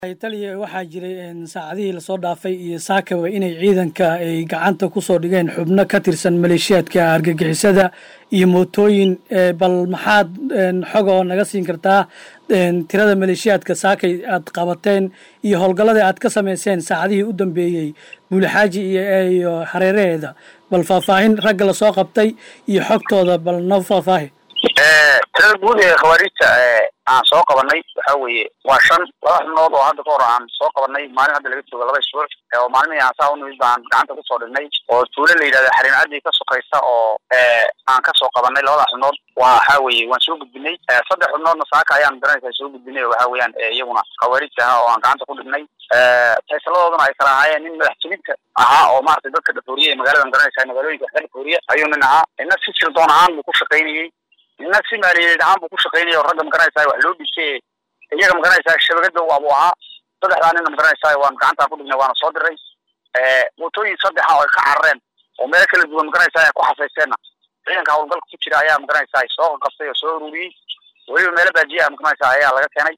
taliya waxaa jiray saacadihii lasoo dhaafay iyo saakaba inay ciidanka ay gacanta kusoo dhigeen xubno ka tirsan maleeshiyaadka argagixisada iyo mootooyin bal maxaad xoga oo naga siin kartaa tirada maleeshiyaadka saakay aad qabateen iyo howlgalladii aad ka samayseen saacadihii u dambeeyey buulixaaji iyo hareeraheeda bal faahfaahin ragga lasoo qabtay iyo xogtooda bal noo faahfaahi tirada guud ee khawaariijta aan soo qabanay waxa weeye waa shan laba xubnood oo hadda ka hor aan soo qabanay maalin hadda laga jooga laba isbuuc oo maalmihii aan saa unimid baan gacanta kusoo dhignay oo tuulo la yidhahda xariin caddi ka sokaysa oo aan kasoo qabanay labada xubnood waxa weeye waan soo gudbinay saddex xubnoodna saaka ayaan garanaysaa soo gudbinay waxa weeyaan iyaguna khawaariijta ahaa oo aan gacanta ku dhignay faysaladooduna ay kala ahaayeen nin madax jibinta ahaa oo maratay dadka dhafooriye ee magaalada garanaysaa magaalooyinka wax ka dhafooriya ayuu nin ahaa ina si sirdoon ahaan buu ku shaqaynayey nina si maaliyadeed ahaan buu ku shaqaynaya oo ragga magaranaysaa wax loo dhisay iyaga magaranaysaa shabagada waabuu ahaa saddexdaa nina magaranaysaa waan gacantaan ku dhignay waana soo diray mootooyin saddexa oo ay ka carareen oo meelo kala duwan magaranaysaa ay ku xasaysteenna ciidanka howlgalka ku jira ayaa magaranaysaa soo qaqabtay oo soo ururiyey weliba meelo baajiya magaranaysaa ayaa laga keenay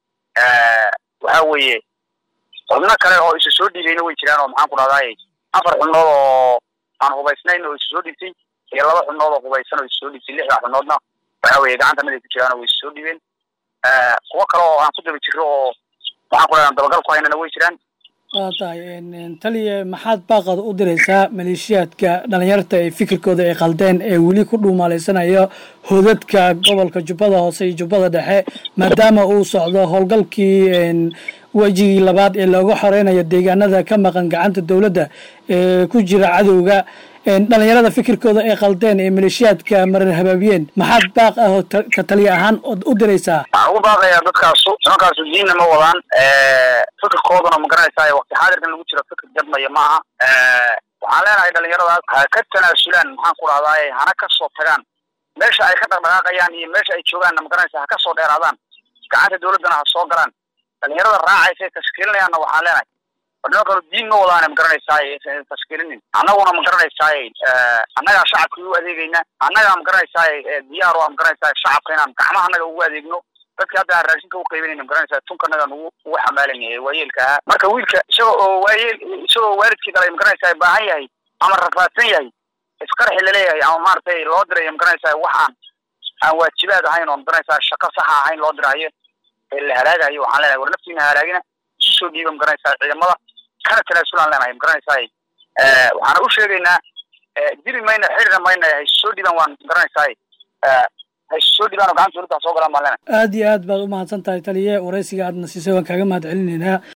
waxa weeye xubno kale oo isu soo dhiibeyna way jiraan oo maxaan ku dhahdaay afar xubnood oo aan hubaysnayn oo isu soo dhiibtay iyo laba xubnood oo hubaysan oo isu soo dhiibtay lixda xubnoodna waxa weeye gacanta mid ay ku jiraan oo way isu soo dhiibeen kuwo kale oo aan ku daba jiro oo maxaan ku dhahdaa dabagal ku haynana way jiraan waa tahay taliya maxaad baaqad u diraysaa maleeshiyaadka dhalinyarta ee fikirkooda ay qaldeen ee weli ku dhuumaalaysanaya hodadka gobolka jubbada hoose iyo jubbada dhexe maadaama uu socdo howlgalkii wejigii labaad ee looga xoreynayo deegaanada ka maqan gacanta dowladda ee ku jira cadowga dhalinyarada fikirkooda ay qaldeen ee maleeshiyaadka marar habaabiyeen maxaad baaq ah oo ka taliya ahaan u diraysaa waxaan ugu baaqayaa dadkaasu nimankaasu diinna ma wadaan fikirkooduna ma garanaysaa waqti xaadirkan lagu jiro fikir jadmaya ma aha waxaan leenahay dhalinyaradaas ha ka tanaasulaan maxaan ku dhahdaay hana ka soo tagaan meesha ay ka dhaqdhaqaaqayaan iyo meesha ay joogaanna ma garanaysaa ha ka soo dheeraadaan gacanta dawladdana ha soo galaan dhalinyarada raacaysa ee tashkiilinayaanna waxaan leenahay niman kale diin ma wadaane ma garanaysaay tashkiilinin annaguna ma garanaysaay annagaa shacabka u adeegayna annagaa ma garanaysaay diyaar o ma garanaysaay shacabka inaan gacmaha annaga ugu adeegno dadki hadda aan raashinka u qaybinayna ma garanaysaa tunka annagaan ugu ugu xamaalanyahay waayeelka ahaa marka wiilka isaga oo waayeel isagoo waalidkii dhalay ma garanaysaay baahan yahay ama rafaadsan yahay isqarxi laleeyahay ama maaragtay loo dirayo ma garanaysaay wax aan aan waajibaad ahayn oo ma garanaysaa shaqo saxa ahayn loo diraayo ee la halaagayo waxaan leenahay war naftiina halaagina isu soo dhiiba ma garanaysaa ciidamada kana tanaasulaan leenahay ma garanaysaay waxaana u sheegaynaa dili mayna xirina mayna haysu soo dhiibaan waan garanaysaay haysu soo dhiibaan oo gacanta dawladda soo galaan baan leenahay aad iyo aad baad umahadsan tahay taliye waraysiga aadna siisay waan kaaga mahad celinaynaa